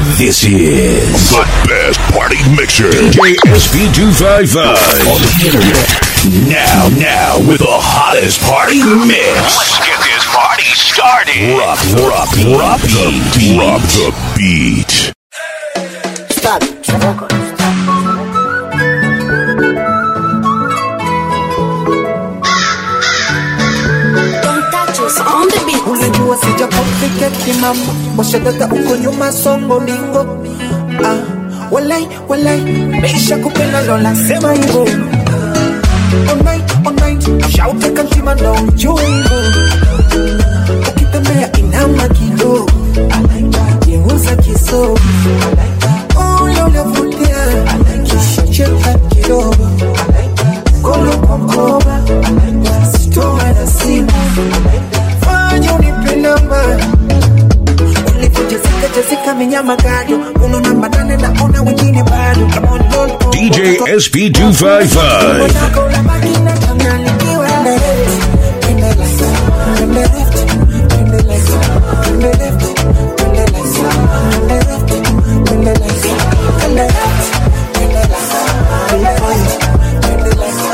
This is The best party mixer. DJ SP255 on the internet. Now, now, with the hottest party mix. Let's get this party started. Rock, rock, rock the beat. Drop the beat. Stop. Don't touch us on the beat. unajua sija complicate mama washadada uko nyuma songo lingo ah, walai walai meisha kupenda lola sema hivo All night, all night, shauteka mtima ndo ujue hivo ukitembea inama kidogo geuza kiso ule unavutia kisha cheka kidogo kolo kwa mkoba sitoma na simu fanya unipe namba ulivyojezeka jezeka minyama gado uno namba nane naona wengine bado Come on, roll, roll, DJ roll, roll. SP255. Unataka unabaki na changanyikiwa. Twende left, twende left, twende left, twende left, twende left, twende left, twende left, twende left, twende left, twende right, twende left,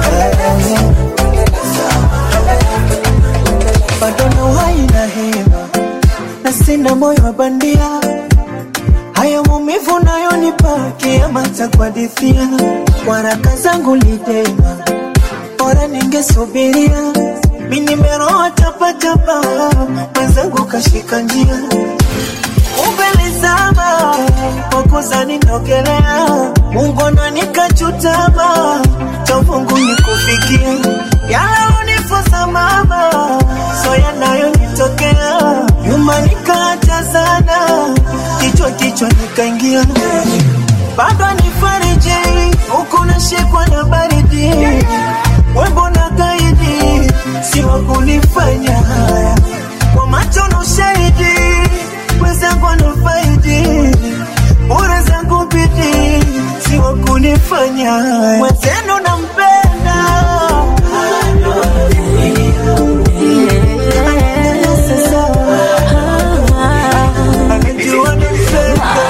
bado na uhai na hema na sina moyo wa bandia haya maumivu nayonipa kiama cha kuhadithia waraka zangu lidema bora ningesubiria mi nimeroa tapatapa mwenzangu kashika njia umbelezama wakuzani nogelea mungu ananikachutama cha mungu nikufikia yalaonifosa mama so yanayonitokea nyuma nikaacha sana kichwa kichwa nikaingia bado nifariji huku nashikwa na baridi wembo na gaidi si wa kunifanya haya kwa macho na ushahidi wenzangu anafaidi bora zangu bidi si wa kunifanya haya mwenzenu nampenda Sasa, anajua nampenda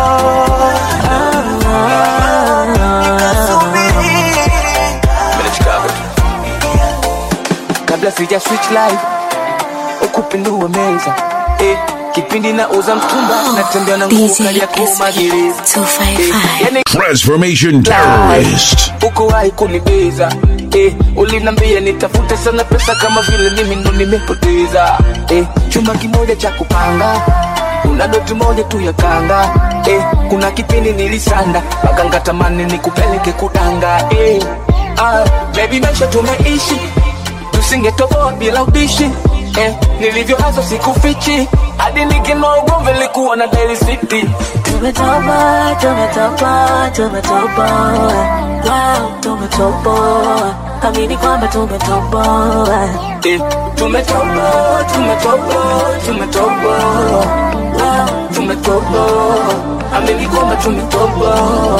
kabla sija switch live ukupindua meza eh, kipindi na uza mtumba natembea na nguvu DJ kali ya kumagereza SP255. yani Transformation Terrorist. uko wahi kunibeza eh, ulinambia nitafute sana pesa kama vile mimi ndo nimepoteza eh, chuma kimoja cha kupanga kuna doti moja tu ya kanga eh, kuna kipindi nilisanda maganga tamani nikupeleke kudanga eh, ah, baby maisha tumeishi tusingetoboa bila ubishi eh, nilivyohazo sikufichi hadi nikinoa ugomvi likuwa na Daily City Tumetoboa, tumetoboa, tumetoboa. Wow, tumetoboa. Amini kwamba tumetoboa. Eh, tumetoboa, tumetoboa, tumetoboa. Wow, tumetoboa. Amini kwamba tumetoboa.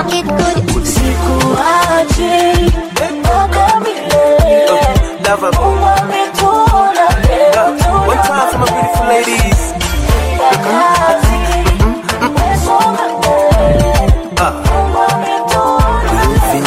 Sikuachi, mpaka milele. Mungu ametuna leo. One time for my beautiful ladies. Wakati, umesonga mbele. Mungu ametuna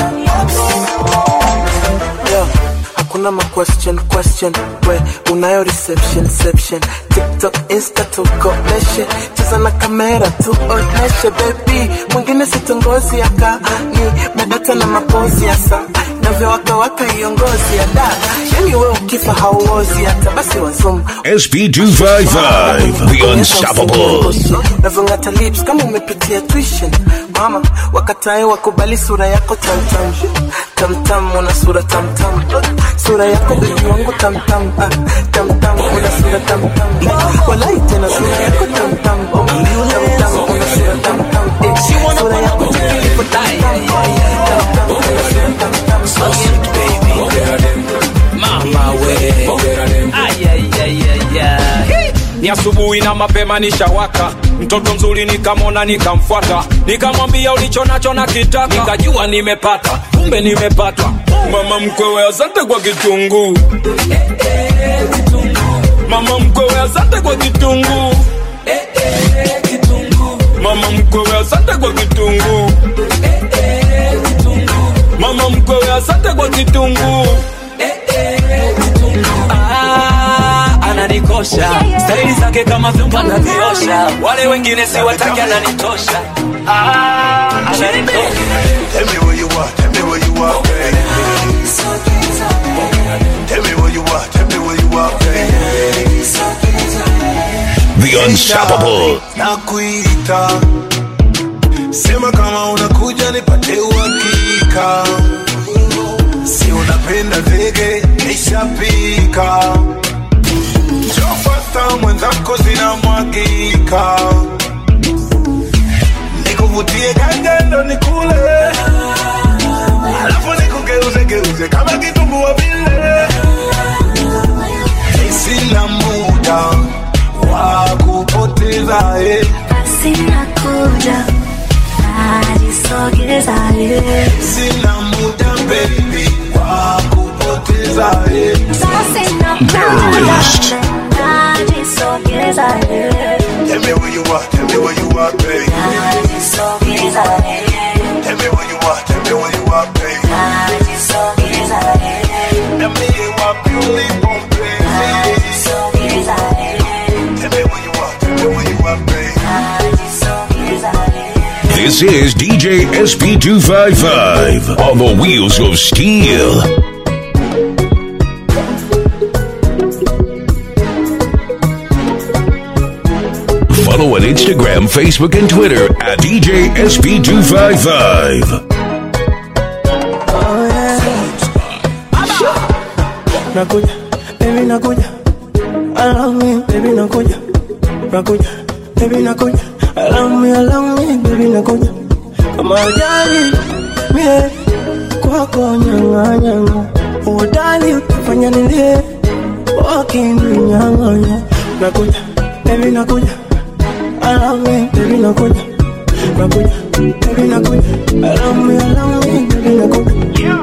Yeah. Hakuna ma question question we unayo reception reception TikTok Insta tukomeshe cheza na kamera tuoneshe baby mwingine sitongozi aka ni medata na mapozi ya saa navyowakawaka hiyo ngozi ya da yani we ukifa hauozi hata basi wazum SP255. The Unstoppable. navyongata lips kama umepitia tuition mama wakatae wakubali sura yako tamtam tamtam una sura tamtam sura yako bebi wangu tamtam ah, tamtam una sura tamtam walai tena sura yako tamtam tamtam una sura tamtam eh, sura yako tikilipo tamtam tamtam una sura tamtam so sweet baby mama we Ay, ay, ay, ay, ay. ni asubuhi na mapema nishawaka mtoto mzuri nikamona nikamfuata nikamwambia ulicho nacho na kitaka nikajua nimepata kumbe nimepata mama mkwewe asante kwa kitunguu mama mkwewe asante kwa kitunguu mkwewe asante kwa kitunguu mama mkwewe asante kwa kitunguu Ah, ananikosha staili zake kama vyombo anaviosha wale wengine si wataki ananitosha Ah, ananitosha Tell me where you are, tell me where you are, baby. Tell me where you are, tell me where you are, baby. The unstoppable. Nakuita, sema kama unakuja nipate uhakika, si unapenda vege nishapika, njoo fasta mwenzako zinamwagika, nikuvutie kangendo nikule, alafu nikugeuze geuze kama kitumbua vile, sina muda wa kupoteza eh. Sina kuja najisogeza ye Sina muda baby wa kupoteza eh. Sasa sina muda najisogeza ye Tell me where you are, tell me where you are, baby. najisogeza ye Tell me where you are, tell me where you are, baby. najisogeza ye Tell me wapi ulipo mpenzi. najisogeza ye Tell me where you are, tell me where you are, baby. najisogeza ye This is DJ SP255 on the wheels of steel. Follow on Instagram, Facebook, and Twitter at DJ SP255. nakuja baby nakuja I love me baby nakuja nakuja baby nakuja I love me I love me baby nakuja kama ajali mie kwako nyanga nyanga udali utafanya nilie wakininyang'anya nakuja baby nakuja I love me baby nakuja nakuja baby nakuja I love me I love me baby nakuja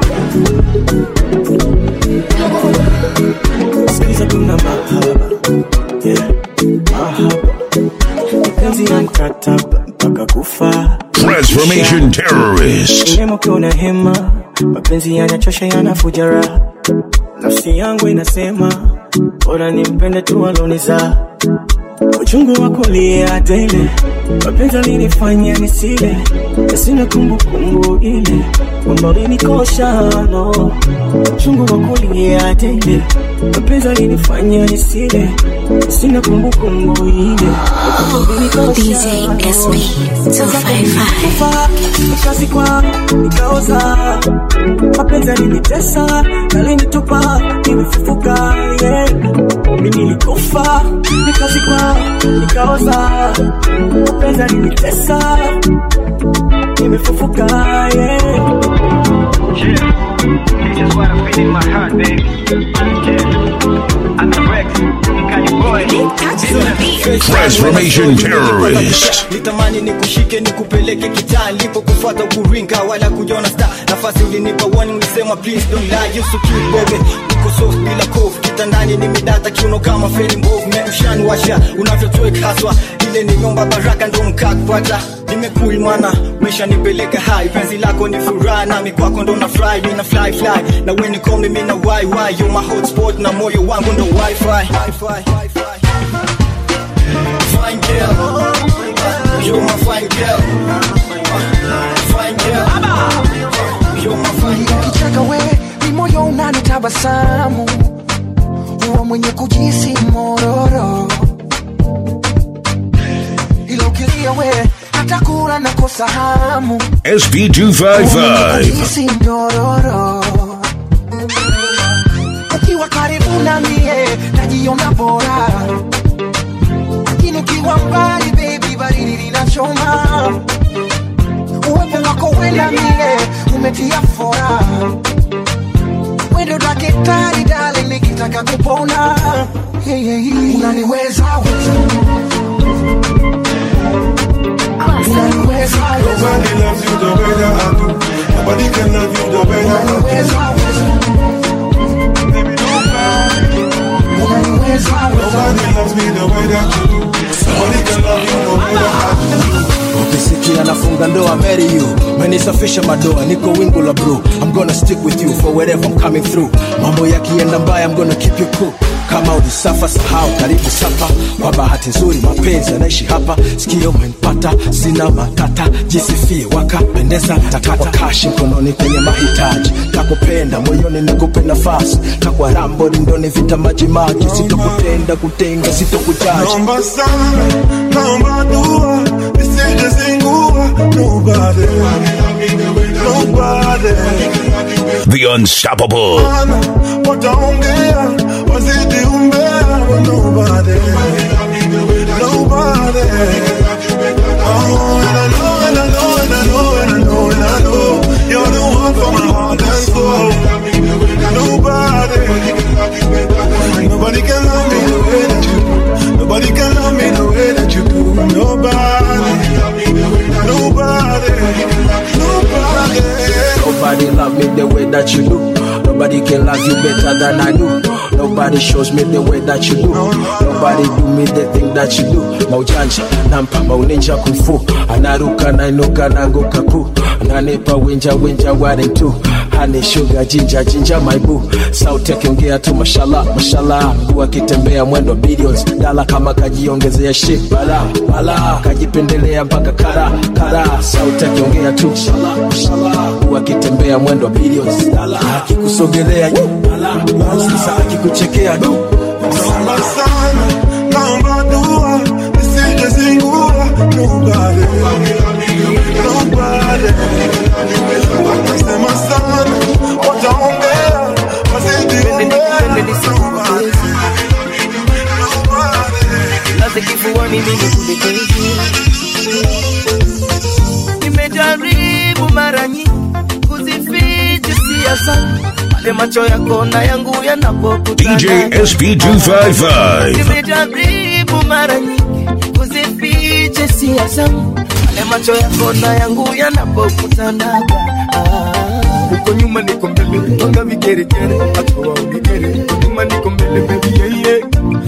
Sikiza kuna mahaba yeah, mahaba mapenzi ya mkataba mpaka kufa Transformation Terrorist. Nemo kiona hema mapenzi yanachosha yanafuja raha nafsi yangu inasema bora nimpende tu aloniza uchungu wa kulia tele mapenzi alinifanya nisile na sina kumbukumbu ile kwamba ulinikosha no uchungu wa kulia tele mapenzi alinifanya nisile na sina kumbukumbu ile kwamba ulinikosha DJ SP 255 kufa nikazikwa nikaoza mapenzi alinitesa alinitupa nimefufuka yeah. mimi nilikufa nikazikwa nikaoza mapenzi alinitesa nimefufuka yeah. You just wanna fit in my heart, baby. Yeah. I'm the Rex, Kanye boy. Transformation Terrorist. nitamani nikushike nikupeleke kitaa nilipokufuata ukuringa wala kujiona star nafasi ulinipa warning ulisema please don't lie you so cute baby uko soft bila kofu kitandani nimedata kiuno kama feli mbovu meushani washa unavyotwek haswa ile nimeomba baraka ndo mkakupata nimekul mana mesha nipeleka hai penzi lako ni furaha nami kwako ndo na fly mina fly fly na weni komi mina why why you my hotspot na moyo wangu ndo wifi Wi-Fi. Fine girl, you're my fine girl. Fine girl, you're my fine girl. Ukicheka we ni moyo unanitabasamu, huwa mwenye kujisi mororo, ila ukilia we hata kula nakosa hamu, SP255. kujisi mdororo. Ukiwa karibu na mie najiona bora, lakini ukiwa mbali baby, baridi linachoma. Uwepo wako wena mie umetia fora, wendo daktari dali, nikitaka kupona yeah, yeah, yeah. unaniweza weza unaniweza weza Nobody loves you the way that I do. Nobody can love you the way that I do. unaniweza weza unaniweza weza Nobody loves me the way that you do. Nobody can love you the way that I do. Ukisikia na nafunga ndoa marry you menisafisha madoa niko wingu la blue I'm gonna stick with you for wherever I'm coming through mambo yakienda mbaya I'm gonna keep you cool kama ulisafa sahau karibu sapa kwa bahati nzuri mapenzi anaishi hapa sikio umenipata sina matata jisifie wakapendeza takata kashi mkononi kwenye mahitaji takupenda moyoni nikupe nafasi takwa rambo lindoni vita maji maji sitokutenda kutenga sitokujaji Naomba sana, naomba dua, nisije zingua. Nobody, nobody. The Unstoppable. Sana, wataongea, wazidi umbea. but Nobody, nobody. Oh, and I know, and I know, and I know, and I know, and I know. You're the one for my heart and soul. Nobody, nobody can love me the way that you do. Nobody can love me the way that you do. Nobody, nobody, nobody. Nobody love me the way that you do. Nobody can love you better than I do. Nobody shows me the way that you do. Nobody do me the thing that you do. Maujanja, nampa mauninja kufu. Anaruka nainuka nanguka pu. Ananipa winja winja wari tu. Honey sugar jinja jinja my boo. Sauti akiongea tu mashallah mashallah. Mguu akitembea mwendo billions. Dala kama kajiongezea shit bala bala. Kajipendelea mpaka kara kara. Sauti akiongea tu mashallah mashallah. Mguu akitembea mwendo billions. Dala akikusogelea yu, bala bala. Sasa akikuchekea du. Naomba sana, naomba dua, nisije zingua. Nobody, nobody. Watasema sana, wataongea, wazidi umbea. laze kifuani mimi kulikezi nimejaribu mara nyingi kuzificha hisia zangu pale macho yako na yangu yanapokutana DJ SP255. nimejaribu mara nyingi kuzificha hisia zangu pale macho yako na yangu yanapokutanaga Ah, huko nyuma niko mbele mpaka vigeregere hatua unigere huko nyuma niko mbele baby yeah, yeah.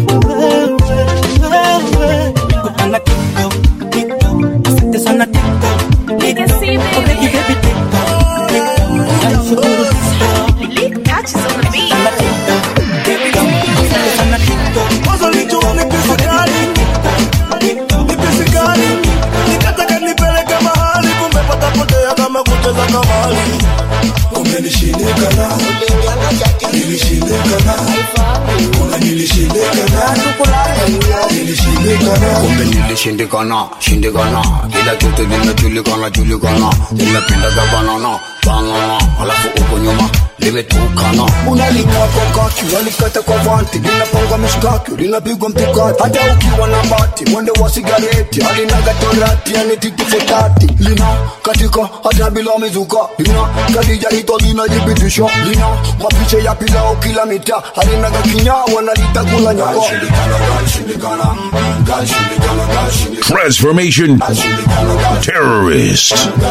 Ana TikTok, TikTok, asante sana TikTok. Already baby TikTok, TikTok, nashukuru TikTok. Sana TikTok, TikTok, asante sana TikTok. Mwanzo nilijua ni pesa gani, ni pesa gani. Nikataka nipeleke mahali, kumbe patapotea kama kucheza kamari. Umenishindikana, nilishindikana, kuna nilishindikana, nilishindikana. kumbe nilishindikana shindikana kila kitu limejulikana julikana limependaga banana banana alafu uko nyuma limetukana unalikapokaki walikata kwa vanti linapanga mishkaki linapigwa mtukati hata ukiwa na bati mwende wa sigareti alinaga torati yani titifotati lina katika hata bila mizuka lina kadija hito linajibitisha lina mapicha ya pilao kila mita alinaga kinyawa nalitakula nyako Transformation Terrorist.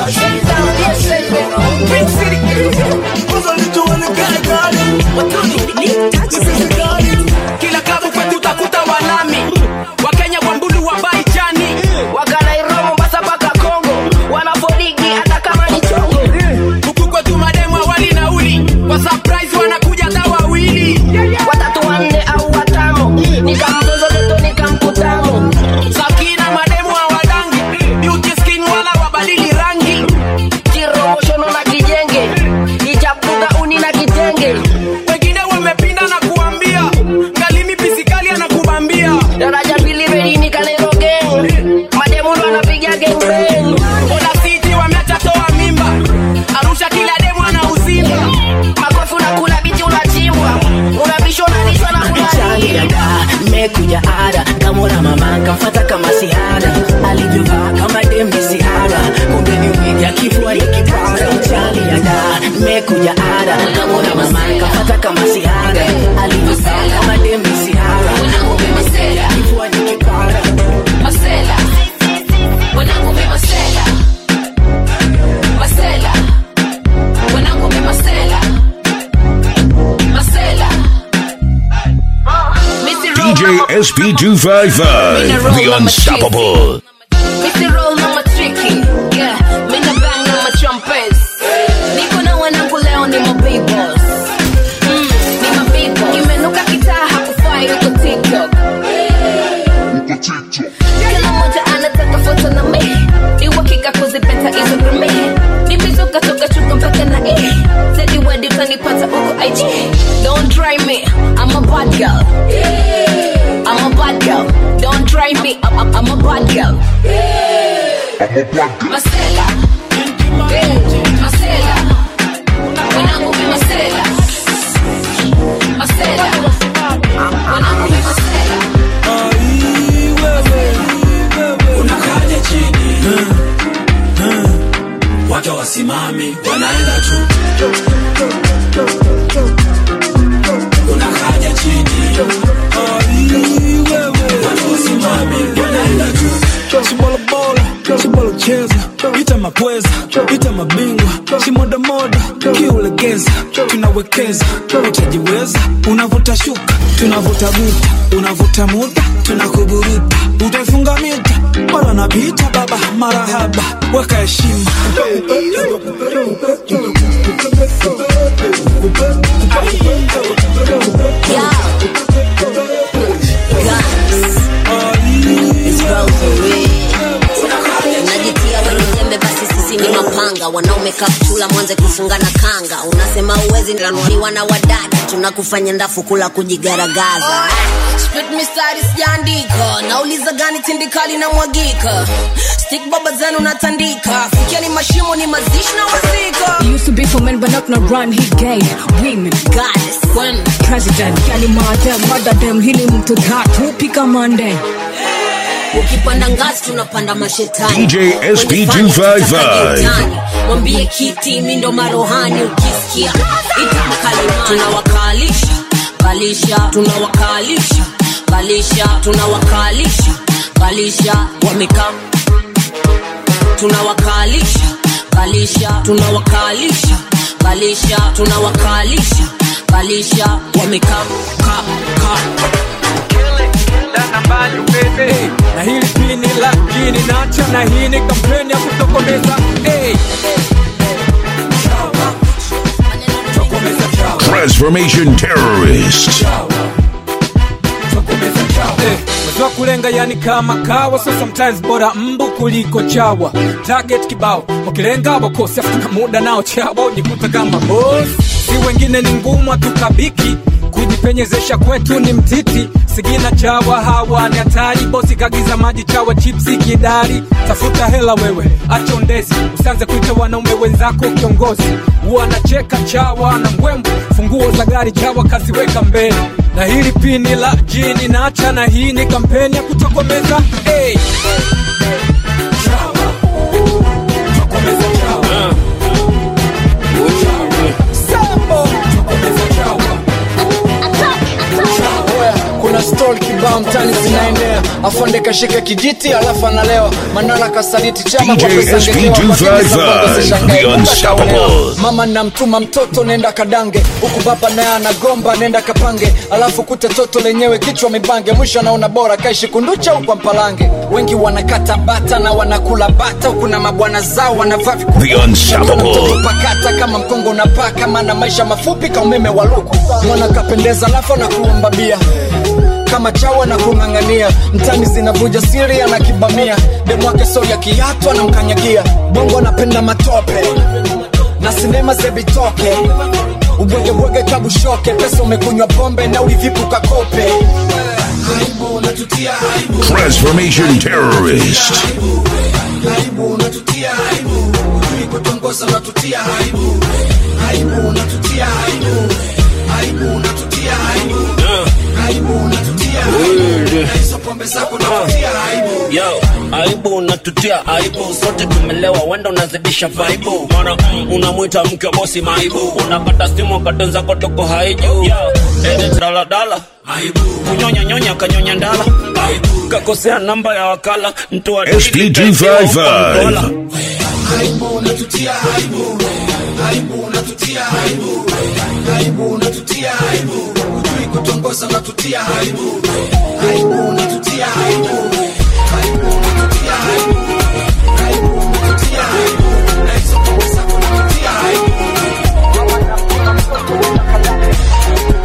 kila klabu kwetu utakuta wanami wakenya wambulu wabaichani wakanairo mombasa mpaka kongo wanafodigi hata kama ni chongo huku kwetu mademu awali nauli kwa surprise wanakuja hata wawili watatu wanne au watano nikamzozo geto nikamkutano sakina mademu awadangi beauty skin wala wabadili rangi kiromoshono na kijenge ichapuga uni na kitenge wengine wamepinda na kuambia ngalimi pisikali anakubambia daraja pili reini kaneroge mademu ndo anapiga gengbeng Ola City wameacha toa mimba arusha kila demu ana usimba makofi unakula biti unachimbwa unabishwa unalishwa na kulaliada mekuja ada kamona mama kamfata kama sihara alivyovaa kama dembe sihara kumbe ni wigi akifua ikipara chali ya da mekuja ada kamona mama kamfata kama sihara alivyovaa kama dembe sihara kumbe ni wigi akifua ikipara Marcela, wanangu mi Marcela, Marcela, wanangu mi Marcela, Marcela. DJ SP255. The Unstoppable. Missy roll mama tricky, Masela. Eh, Masela. Wanangu mi Masela. Masela. Wanangu mi Masela. unakaja chini wacha wasimami wanaenda tu unakaja chini wacha wasimami wanaenda tu Shibolobola, shibolocheza, ita mapweza, ita mabingwa, shimodamoda, kiulegeza, tunawekeza, utajiweza, unavuta shuka, tunavuta buta, unavuta muda, tunakuburuta, utaifunga mita, mara napita baba, marahaba, weka heshima. unajitia wenye jembe basi sisi ni mapanga wanaume kaptula mwanze kufunga na kanga unasema uwezi lanuliwa na wadada tunakufanya ndafu kula kujigaragaza Split mistari sijaandika nauliza gani tindikali na mwagika stick baba zenu natandika fikia ni mashimo ni mazishi na wazika He used to be for men, but not no run. He gay women, goddess, when president, yani madam, mother them, hili mtu tatu, pika mande. ukipanda ngazi tunapanda mashetani DJ Wenye SP fani 255. tutaka utani. mwambie kiti mindo marohani ukisikia itakalimani tunawakalisha kalisha tunawakalisha kalisha tunawakalisha kalisha wamekaa tunawakalisha kalisha tunawakalisha kalisha tunawakalisha kalisha wamekaa ka, ka. Hey, na hili pini la jini nacha na hii ni kampeni ya kutokomeza hey. Transformation Terrorist. Eh, Wazua kulenga yani kama kawa so sometimes bora mbu kuliko chawa target kibao wakilenga wakosi afu na muda nao chawa ujikuta kama boss si wengine ni ngumu hatukabiki kujipenyezesha kwetu ni mtiti sigina chawa hawa ni hatari bosi kagiza maji chawa chipsi kidari tafuta hela wewe acha ondezi usianze kuita wanaume wenzako kiongozi wanacheka chawa na mbwembo funguo za gari chawa kaziweka mbele na hili pini la jini nacha na hii ni kampeni ya kutokomeza hey. kuna stol kibao mtani zinaendea afonde kashika kijiti alafu analewa manara kasaliti chama kwa DJ pesa ngekewa, SP255, lakini sababu zishangae, the kumbe unstoppable. kaolewa. mama namtuma mtoto nenda kadange huku baba naye anagomba nenda kapange alafu kute toto lenyewe kichwa mibange mwisho anaona bora kaishi kunducha huko mpalange wengi wanakata bata na wanakula bata huku na mabwana zao wanavaa The unstoppable. pakata kama mkongo unapaka maana maisha mafupi ka umeme wa luku mwana kapendeza alafu na kuomba bia kama chawa na kung'ang'ania mtani zinavuja siri anakibamia demwake so ya kiatu anamkanyagia bongo anapenda matope na sinema zebitoke ubwegebwege kabushoke pesa umekunywa pombe na ulivipu kakope aibu natutia aibu Transformation Terrorist. aibu unatutia aibu ujui kutongoza unatutia aibu aibu unatutia aibu aibu unatutia aibu aibu unatutia aibu Na hizo pombe zako unatutia aibu yo aibu unatutia aibu sote tumelewa wenda unazidisha vaibu mana mm, unamwita mke wa bosi maibu unakata stimu katonza kotoko haiju yo ende daladala aibu kunyonya nyonya kanyonya ndala aibu kakosea namba ya wakala mtu wa SP255. aibu unatutia aibu aibu unatutia aibu aibu unatutia aibu ujui kutongoza unatutia aibu aibu unatutia aibu aibu unatutia aibu aibu unatutia aibu na hizo pombe zako unatutia aibu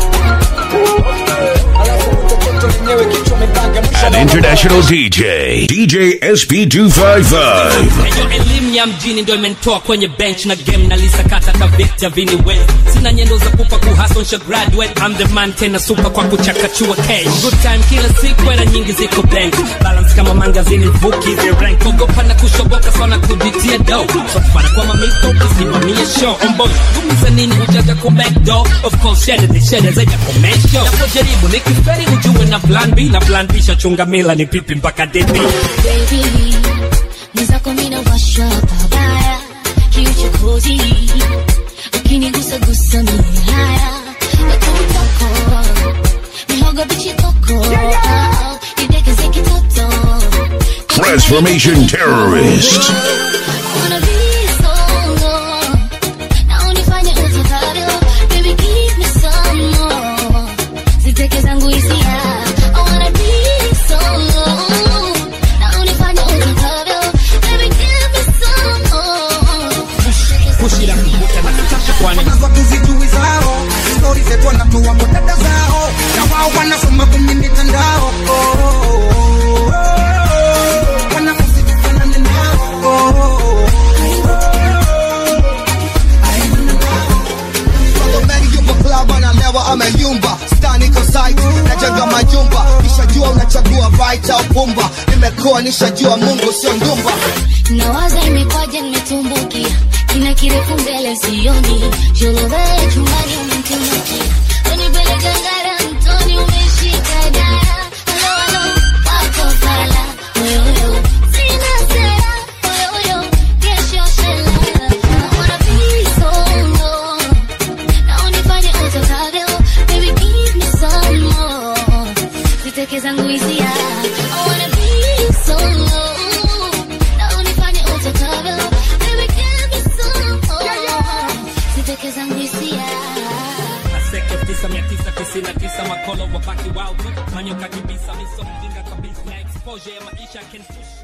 Alafu mtoto lenyewe kichwa mipange mwisho An anaona international DJ. DJ SP255. Eyo elimu ya mjini ndo imenitoa kwenye bench na game na lisakata ka Victor Vini West. Sina nyendo za kupa kuhustle nsha graduate. I'm the man tena super kwa kuchakachua cash. Good time kila siku era nyingi ziko bank. Balance kama mangazini vuki the rank. Ogopa na kushoboka sana kujitia do. Safara kwa mamiko kusimamia show. On boy, gumiza nini ujaja ku back door. Of course, share the share zaja comment show. Napojaribu nikiferi ujue na plan B na plan B shachunga mila ni pipi mpaka DP. Baby, mwenzako mina washa pabaya kiuchokozi ukinigusagusa mimi haya watutako mihogo bichikoko idekeze kitoto Transformation Terrorist. Wanna be solo, na unifanye utakavyo. Baby, give me some more. Ziteke zangu hisia. I wanna be solo, na unifanye utakavyo. Baby, give me some more. Kushira kuvuta na kutasha kwani zote zijui zao stori zetu wanatoa kwa dada zao na wao wanasoma kwenye mitandao Oh, oh, oh, oh. Wanafunzi tufanane nao Oh, oh, Mary yupo club analewa ameyumba stani iko site najenga majumba nishajua unachagua right au pumba nimekuwa nishajua mungu sio ndumba nawaza imekwaje nimetumbukia kina kirefu mbele sioni jolove chumbani umemtunukia unipeleka ngara mtoni umeshika dara halo halo wako fala oyoyo sina sera oyoyo kesho shela I wanna be solo na unifanye utakavyo baby give me some more ziteke zangu hisia I wanna be solo na unifanye utakavyo baby give me some more ziteke zangu hisia Aseke tisa mia tisa tisini na tisa makolo wabaki wao tu manyoka kibisa miso mjinga kabisa exposure ya maisha can push